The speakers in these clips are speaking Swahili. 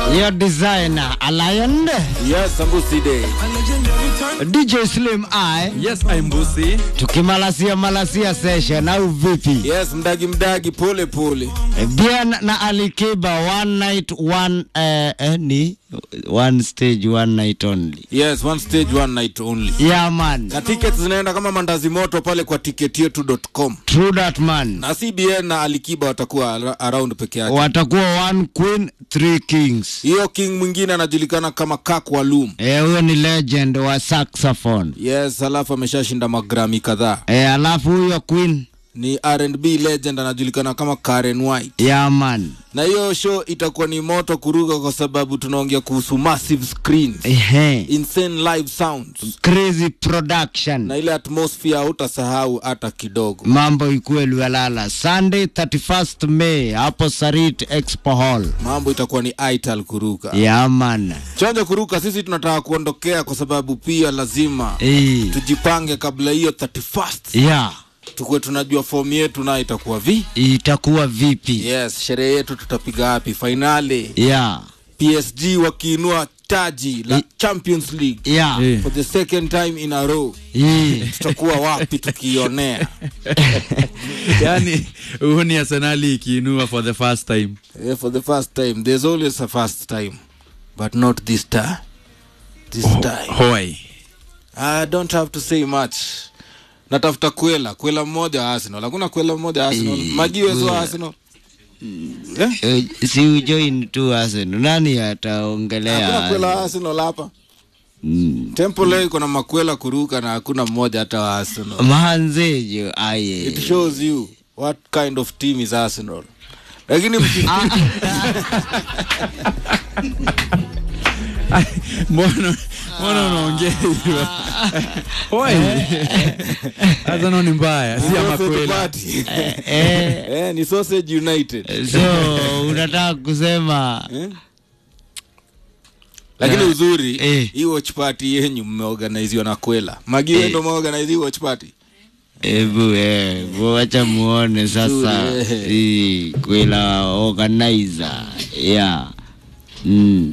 Your designer, a lion. Yes, Sambusi Day. DJ Slim I. Yes, I'm Busi. Tukimalasia malasia session au vipi? Yes, mdagi mdagi pole pole. Bien na Alikiba one night one eh, eh, ni one stage one night only. Yes, one stage one night only. Yeah man. Na tickets zinaenda kama mandazi moto pale kwa ticketyetu.com. True that man. Na CBN na Alikiba watakuwa ar- around peke yake. Watakuwa one queen, three kings. Hiyo king mwingine anajulikana kama Kak Walum. Eh, huyo ni legend wa saxophone. Yes, alafu ameshashinda magrami kadhaa. Eh, alafu huyo queen. Ni R&B legend anajulikana kama Karen White. Yeah man. Na hiyo show itakuwa ni moto kuruka kwa sababu tunaongea kuhusu massive screens, Ehe. insane live sounds Crazy production. na ile atmosphere hautasahau hata kidogo. mambo ikuwe Lualala Sunday 31st May hapo Sarit Expo Hall. Mambo itakuwa ni ital kuruka. Yaman. Chonjo kuruka, sisi tunataka kuondokea kwa sababu pia lazima Eh. tujipange kabla hiyo 31st Yeah. tukuwe tunajua fomu yetu nayo itakuwa vi. Itakuwa vipi? Yes, sherehe yetu tutapiga wapi? Fainali Yeah. PSG wakiinua taji la I- Champions League Yeah. Eh. for the second time in a row, Eh. tutakuwa wapi tukionea? yani huu ni Arsenali ikiinua for the first time. Yeah, for the first time. There's always a first time, but not this time. This time. Hoi. I don't have to say much. Natafuta kwela, kwela mmoja wa Arsenal. Hakuna kwela mmoja wa Arsenal. Magiwezo wa Arsenal. Eh? Eh, Si ujoin tu Arsenal. Nani ataongelea? Hakuna kwela wa Arsenal hapa. Mm. Tempo leo iko na makwela kuruka na hakuna mmoja hata wa Arsenal. Mahanzejo It aye. shows you what kind of team is Arsenal. Lakini mki- Mbona mbona unaongea hivyo? Hoi. Arsenal ni mbaya, si ama Sausage kweli. party. Eh, Eh, ni Sausage United. so unataka kusema Eh? Lakini uzuri Eh. hii watch party yenyu mmeorganiziwa na Kwela. Magi wewe ndio mmeorganize hii watch party. Ebu eh, wacha muone sasa Nzuri, eh. hii kwela organizer yeah. Mm.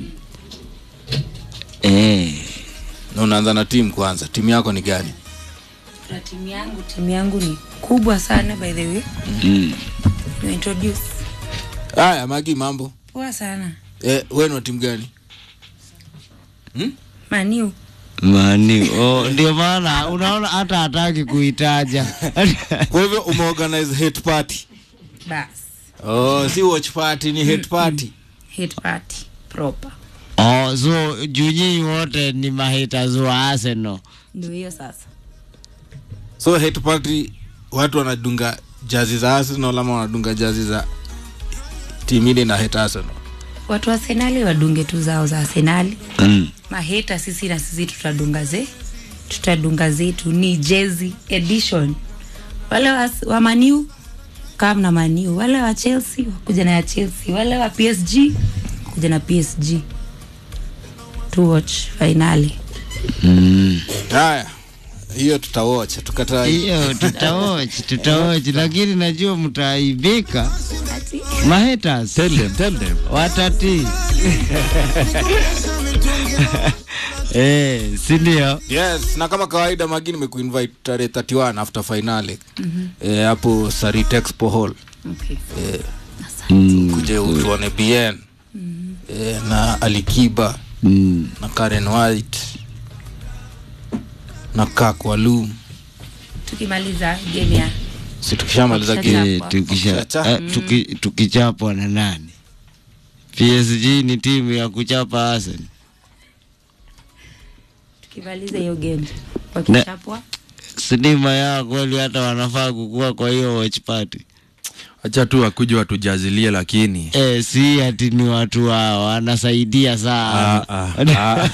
Eh. Na unaanza na timu kwanza. Timu yako ni gani? na timu yangu timu yangu ni kubwa sana by the way Mm. you introduce Haya, Magi mambo. poa sana Eh, wewe ni wa timu gani? maniu Mani, oh, ndio maana unaona hata hataki kuitaja. Kwa hivyo umeorganize hate party. bas Oh, si watch party ni hate party. hit party proper oh, so juu nyinyi wote ni mahaters wa Arsenal. ndio hiyo sasa So hate party watu wanadunga jazi za Arsenal ama wanadunga jazi za timu ile na hate Arsenal. watu wa senali wadunge tu zao za senali Mm. maheta sisi na sisi tutadunga ze tutadunga zetu ni jezi edition wale wa, wa maniu kam na maniu wale wa chelsea wakuja na ya chelsea wale wa psg kuja na psg to watch finali Mm. Haya. Hiyo tutawatch, tukatai. Hiyo tutawatch, tutawatch, lakini najua mtaaibika. Mahaters Tell them, tell them. watati eh, si ndio? Yes, na kama kawaida Magi nimekuinvite tarehe 31 after finale. Eh, hapo Sarit Expo Hall. okay. Mm. Kuje utuone BN. Eh, na Alikiba Mm. na Karen White na Kak Walum. tukimaliza game ya Si tukishamaliza Tukisha- game. Eh, tukisha Tukichacha- eh, tuki, tukichapwa na nani? PSG ni timu ya kuchapa Arsenal. tukimaliza hiyo game wakichapwa Sinima yao kweli, hata wanafaa kukua kwa hiyo watch party. Acha tu wakuje watujazilie lakini. Eh, si ati ni watu wao wanasaidia sana. Ah, ah, ah.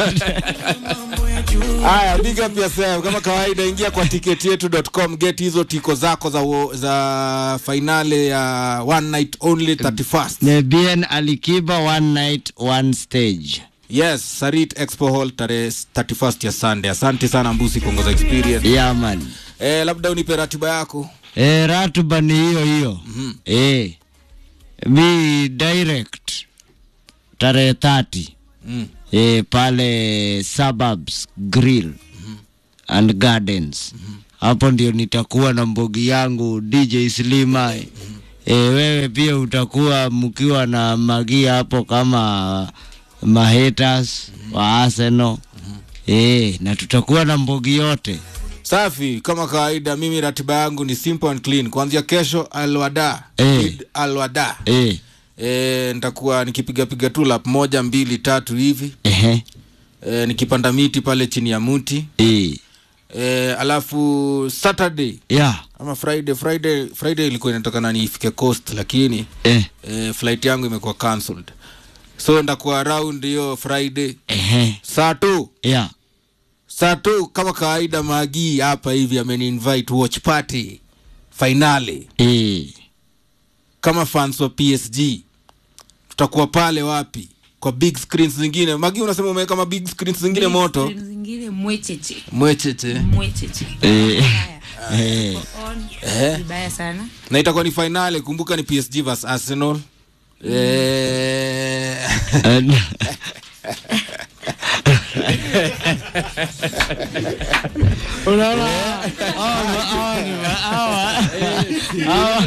Haya, big up yourself. Kama kawaida, ingia kwa ticketyetu.com get hizo tiko zako za, wo- za finale ya one night only 31st. Ne bien Alikiba one night one stage. Yes, Sarit Expo Hall tarehe 31st ya Sunday. Asante sana Mbusi kuongoza experience. Yeah man. Eh, labda unipe ratiba yako. Eh, ratiba ni hiyo hiyo. Eh. Mi direct tarehe 30 Mm. e, pale suburbs grill and gardens hapo ndio nitakuwa na mbogi yangu dj slima e, wewe pia utakuwa mkiwa na magia hapo kama mahaters wa arsenal e, na tutakuwa na mbogi yote safi kama kawaida mimi ratiba yangu ni simple and clean kuanzia kesho alwada Eh. Eid alwada e, e, nitakuwa nikipigapiga tu lap moja mbili tatu hivi ehe, e, nikipanda miti pale chini ya mti e, e, alafu saturday ya ama friday friday friday ilikuwa inatakana niifike coast lakini e, e, flight yangu imekuwa cancelled so ndakuwa around hiyo friday ehe, saa tu ya saa tu kama kawaida magii hapa hivi ameni invite watch party finale e, kama fans wa psg tutakuwa pale wapi kwa big screens zingine magi unasema umeweka ma big screens zingine moto Screen zingine mwecheche mwecheche mwecheche e, Haya. e, On. Eh. vibaya sana na itakuwa ni finale kumbuka ni psg vs arsenal eh, and- unaona hawa ma- hawa ni ma- hawa- hawa-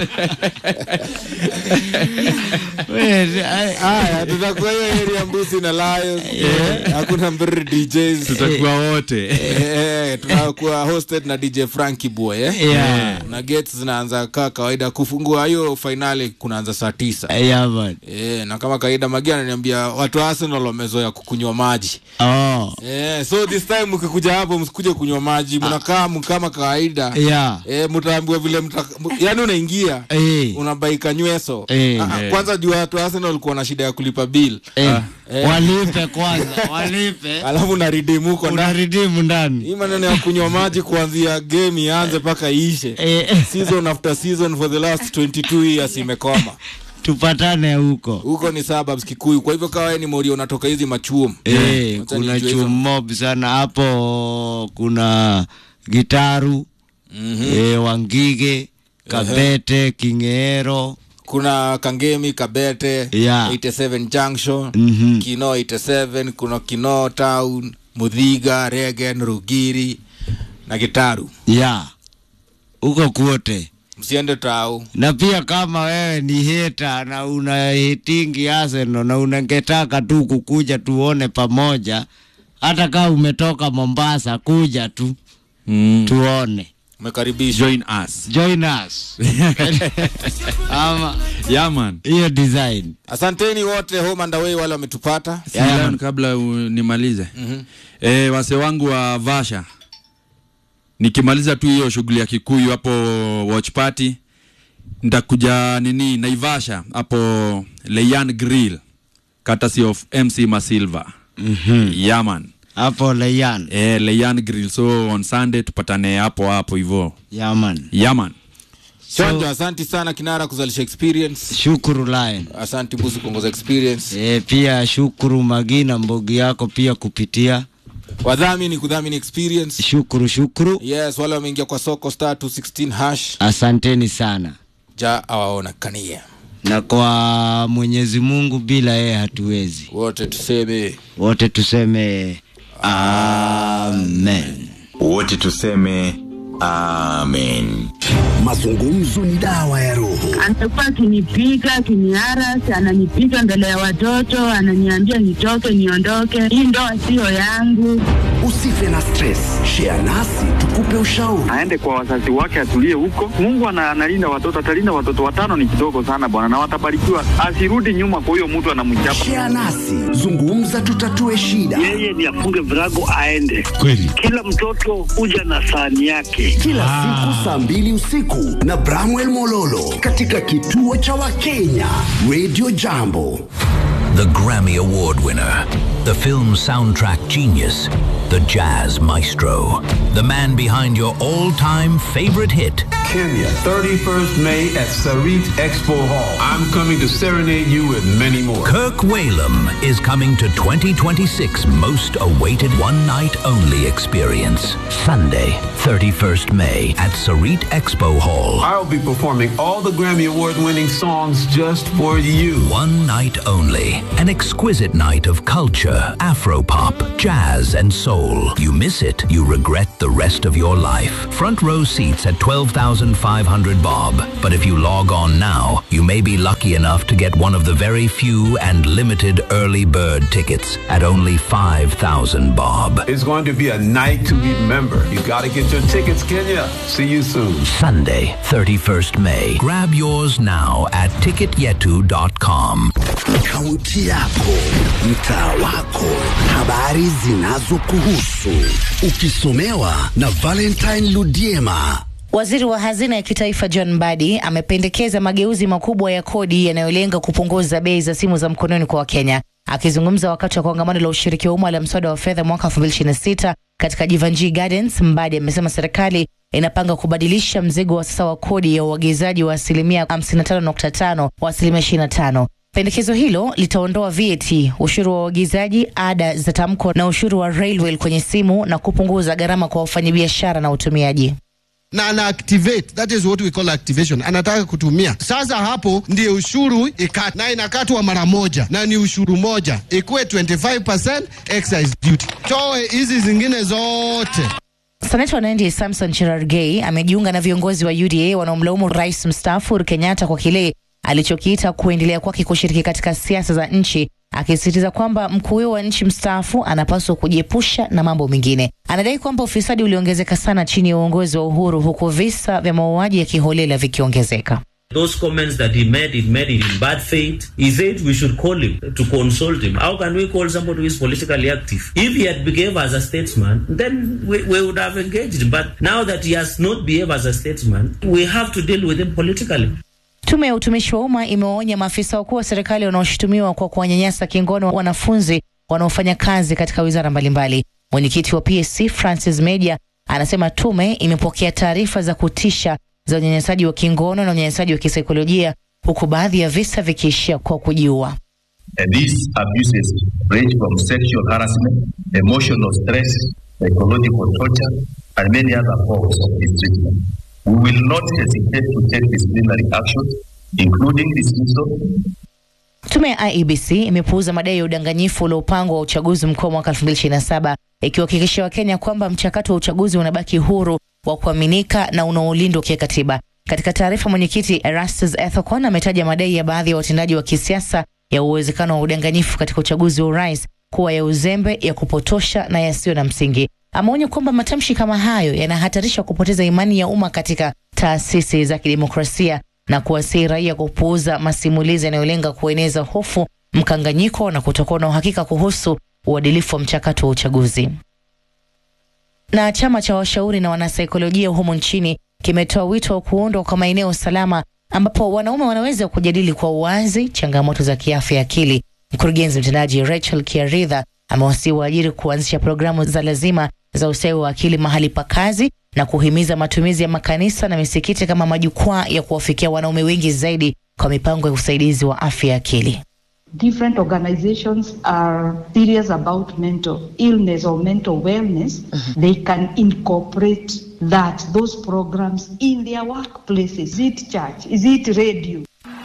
Wait, I- haya tutakuwa hiyo area mbusi na lions hakuna mbr djs tutakuwa wote Eh, tunakuwa hosted na dj franki boy eh? Yeah. na gates zinaanza kaa kawaida kufungua hiyo fainali kunaanza saa tisa Yeah, man. e, na kama kawaida magia ananiambia watu wa arsenal wamezoea kukunywa maji Oh, e, so this time mkikuja hapo msikuje kunywa maji mnakaa m- kama kawaida yeah. e, mtaambiwa vile mta, yani unaingia Eh, unabaika nyweso Eh. Ah, ah, kwanza juu watu wa arsenal walikuwa na shida ya kulipa bill eh, Eh. walipe kwanza walipe alafu naridimu huko ndani unaridimu ndani hii maneno ya kunywa maji kuanzia game ianze mpaka iishe Eh, season after season for the last 22 years imekoma tupatane huko huko ni suburbs kikuyu kwa hivyo kawa ni mori unatoka hizi machuom Eh, Wacha kuna nijue hizo. chumob sana hapo kuna gitaru Mhm. eh, wangige kabete kingeero kuna kangemi kabete Yeah. 87 junction Mhm. kino 87 kuna kino town mudhiga regen rugiri na gitaru ya huko kuote msiende tau na pia kama wewe ni heta na una hitingi Arsenal na unangetaka tu kukuja tuone pamoja, hata kama umetoka Mombasa, kuja tu mm. tuone, umekaribishwa join us join us ama yeah man hiyo design asanteni wote home and away wale wametupata Yeah, Silan, man. kabla u- nimalize e, wase wangu wa vasha nikimaliza tu hiyo shughuli ya kikuyu hapo watch party nitakuja nini naivasha hapo leyan grill courtesy of mc masilva mm-hmm. yaman hapo Leyan e, leyan grill so on sunday tupatane hapo hapo hivo yaman. yaman chonjo asanti sana kinara kuzalisha experience Shukuru Lion. asanti busi kuongoza experience E, pia shukuru Magina mbogi yako pia kupitia wadhamini kudhamini experience shukuru shukuru, yes wale wameingia kwa soko star 216 hash asanteni sana. ja awaona kania na kwa Mwenyezi Mungu bila yeye hatuwezi. wote tuseme Wote tuseme amen. wote tuseme amen Mazungumzo ni dawa ya roho. anakuwa akinipiga akiniarasi, ananipiga mbele ya watoto, ananiambia nitoke, niondoke, hii ndoa siyo yangu. Usife na stress, share nasi tukupe ushauri. aende kwa wazazi wake atulie huko. Mungu ana- analinda watoto, atalinda watoto watano, ni kidogo sana bwana, na watabarikiwa. Asirudi nyuma kwa huyo mtu anamchapa. Share nasi, zungumza, tutatue shida. yeye ni afunge virago aende kweli. Kila mtoto huja na sahani yake. Kila siku saa mbili usiku na Bramwell Mololo katika kituo cha Wakenya Radio Jambo. The Grammy Award winner, the film soundtrack genius, the the jazz maestro, the man behind your all-time favorite hit. Kenya, 31st May at Sarit Expo Hall. I'm coming to serenade you with many more. Kirk Whalum is coming to 2026 most awaited one night only experience. Sunday, 31st May at Sarit Expo Hall. I'll be performing all the Grammy Award winning songs just for you. One night only. An exquisite night of culture, afropop, jazz, and soul. You miss it, you regret the rest of your life. Front row seats at 12,500 bob. But if you log on now, you may be lucky enough to get one of the very few and limited early bird tickets at only 5,000 bob. It's going to be a night to remember. You gotta get your tickets, Kenya. See you soon. Sunday, 31st May. Grab yours now at ticketyetu.com. Kaunti yako, mtaa wako, habari zinazokuhusu, ukisomewa na Valentine Ludiema. Waziri wa hazina ya kitaifa John Mbadi amependekeza mageuzi makubwa ya kodi yanayolenga kupunguza bei za simu za mkononi kwa Wakenya. Akizungumza wakati wa kongamano la ushiriki wa umma la mswada wa fedha mwaka 2026 katika Jivanjii Gardens, Mbadi amesema serikali inapanga kubadilisha mzigo wa sasa wa kodi ya uagizaji wa asilimia 55.5 wa asilimia 25. Pendekezo hilo litaondoa VAT, ushuru wa uagizaji, ada za tamko na ushuru wa railway kwenye simu na kupunguza gharama kwa wafanyabiashara na utumiaji na ana activate that is what we call activation anataka kutumia sasa hapo ndio ushuru ikat, na inakatwa mara moja na ni ushuru moja ikuwe 25% excise duty toe hizi zingine zote Seneta wa Nandi Samson Cherargei amejiunga na viongozi wa UDA wanaomlaumu rais mstaafu Uhuru Kenyatta kwa kile alichokiita kuendelea kwake kushiriki katika siasa za nchi, akisisitiza kwamba mkuu huyo wa nchi mstaafu anapaswa kujiepusha na mambo mengine. Anadai kwamba ufisadi uliongezeka sana chini ya uongozi wa Uhuru, huku visa vya mauaji ya kiholela vikiongezeka. Those comments that he made, he made it in bad faith. He said we should call him to consult him. How can we call somebody who is politically active? If he had behaved as a statesman, then we, we would have engaged him. But now that he has not behaved as a statesman, we have to deal with him politically. Tume ya utumishi wa umma imewaonya maafisa wakuu wa serikali wanaoshutumiwa kwa kuwanyanyasa kingono wanafunzi wanaofanya kazi katika wizara mbalimbali. Mwenyekiti wa PSC Francis Media anasema tume imepokea taarifa za kutisha za unyanyasaji wa kingono na unyanyasaji wa kisaikolojia huku baadhi ya visa vikiishia kwa kujiua. And these abuses range from sexual harassment, emotional stress, psychological torture, and many other forms of mistreatment. We will not hesitate to take disciplinary actions, including dismissal, Tume ya IEBC imepuuza madai ya udanganyifu uliopangwa wa uchaguzi mkuu wa mwaka 2027 ikiwahakikishia Wakenya kwamba mchakato wa uchaguzi unabaki huru wa kuaminika na unaolindwa kikatiba. Katika taarifa, mwenyekiti Erastus Ethekon ametaja madai ya baadhi ya watendaji wa kisiasa ya uwezekano wa udanganyifu katika uchaguzi wa urais kuwa ya uzembe, ya kupotosha na yasiyo na msingi. Ameonya kwamba matamshi kama hayo yanahatarisha kupoteza imani ya umma katika taasisi za kidemokrasia na kuwasihi raia kupuuza masimulizi yanayolenga kueneza hofu, mkanganyiko na kutokuwa na uhakika kuhusu uadilifu wa mchakato wa uchaguzi. Na chama cha washauri na wanasaikolojia humu nchini kimetoa wito wa kuundwa kwa maeneo salama ambapo wanaume wanaweza kujadili kwa uwazi changamoto za kiafya ya akili. Mkurugenzi mtendaji Rachel Kiaridha amewasihi waajiri kuanzisha programu za lazima za ustawi wa akili mahali pa kazi na kuhimiza matumizi ya makanisa na misikiti kama majukwaa ya kuwafikia wanaume wengi zaidi kwa mipango ya usaidizi wa afya ya akili. different organizations are serious about mental illness or mental wellness, they can incorporate that, those programs in their workplaces. Is it church? Is it radio?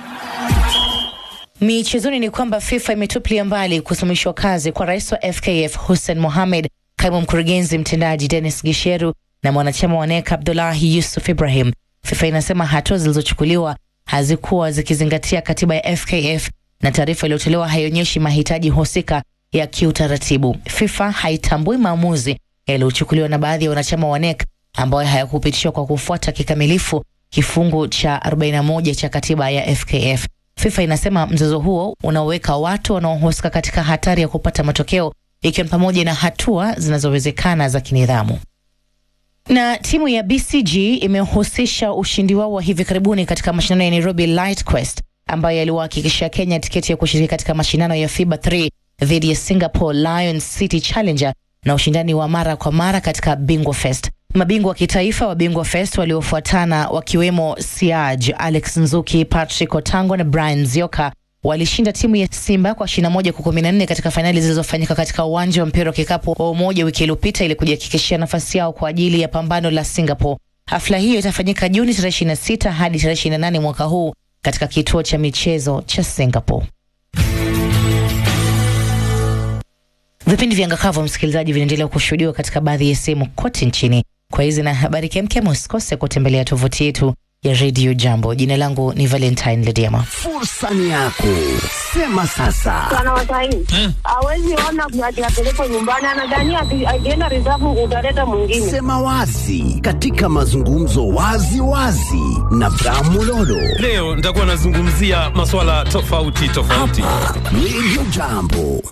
Michezoni ni kwamba FIFA imetupilia mbali kusimamishwa kazi kwa rais wa FKF Hussein Mohamed, kaimu mkurugenzi mtendaji Dennis Gisheru na mwanachama wa NEC Abdullahi Yusuf Ibrahim. FIFA inasema hatua zilizochukuliwa hazikuwa zikizingatia katiba ya FKF na taarifa iliyotolewa haionyeshi mahitaji husika ya kiutaratibu. FIFA haitambui maamuzi yaliyochukuliwa na baadhi ya wanachama wa NEC ambayo hayakupitishwa kwa kufuata kikamilifu kifungu cha 41 cha katiba ya FKF. FIFA inasema mzozo huo unaoweka watu wanaohusika katika hatari ya kupata matokeo ikiwa ni pamoja na hatua zinazowezekana za kinidhamu. Na timu ya BCG imehusisha ushindi wao wa hivi karibuni katika mashindano ya Nairobi Light Quest ambayo yaliwahakikishia Kenya tiketi ya kushiriki katika mashindano ya FIBA 3 dhidi ya Singapore Lions City Challenger na ushindani wa mara kwa mara katika Bingwa Fest. Mabingwa wa kitaifa wa Bingwa Fest waliofuatana wakiwemo Siaj, Alex Nzuki, Patrick Otango na Brian Zioka walishinda timu ya Simba kwa 21 kwa 14 katika fainali zilizofanyika katika uwanja wa mpira wa kikapu wa Umoja wiki iliyopita ili kujihakikishia nafasi yao kwa ajili ya pambano la Singapore. Hafla hiyo itafanyika Juni tarehe 26 hadi tarehe 28 mwaka huu katika kituo cha michezo cha Singapore. Vipindi vya Ngakavu, msikilizaji, vinaendelea kushuhudiwa katika baadhi ya sehemu kote nchini. Kwa hizi na habari kemkem, usikose kutembelea tovuti yetu ya Radio Jambo. Jina langu ni Valentine Lediama. Fursa ni yako, sema sasa. Bwana Wasaini hawezi ona ati apelekwe nyumbani, anadhania ati akienda reserve utaleta mwingine. Sema wazi katika mazungumzo wazi wazi na Bramulolo. Leo nitakuwa nazungumzia masuala tofauti tofauti. Radio Jambo.